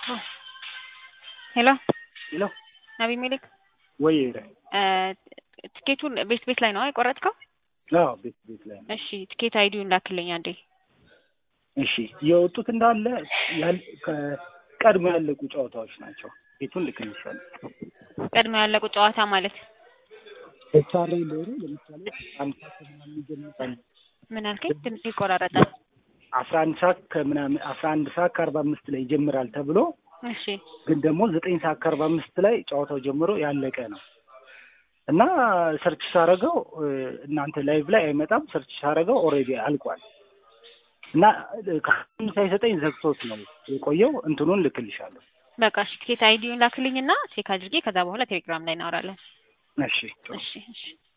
ሄሎ ሄሎ አቢሜሌክ ወይ ትኬቱን ቤት ቤት ላይ ነው የቆረጥከው? አዎ ቤት ቤት ላይ ነው። እሺ ትኬት አይዲውን ላክልኝ አንዴ። እሺ የወጡት እንዳለ ያል- ከ- ቀድሞ ያለቁ ጨዋታዎች ናቸው። ቤቱን ልክልሻለሁ። ቀድሞ ያለቁ ጨዋታ ማለት ኤችአር ሎሩ ለምሳሌ አንድ ሰዓት ከምናምን የሚጀምር ምን አልከኝ? ድምጽ ይቆራረጣል። አስራ አንድ ሰዓት ከምናምን አስራ አንድ ሰዓት ከአርባ አምስት ላይ ይጀምራል ተብሎ እሺ ግን ደግሞ ዘጠኝ ሰዓት ከአርባ አምስት ላይ ጨዋታው ጀምሮ ያለቀ ነው እና ሰርች ሳረገው እናንተ ላይቭ ላይ አይመጣም። ሰርች ሳረገው ኦልሬዲ አልቋል እና ከአሁን ሳይሰጠኝ ዘግቶት ነው የቆየው። እንትኑን ልክልሻለሁ። በቃ እሺ ትኬት አይዲውን ላክልኝና ቼክ አድርጌ ከዛ በኋላ ቴሌግራም ላይ እናወራለን። እሺ እሺ እሺ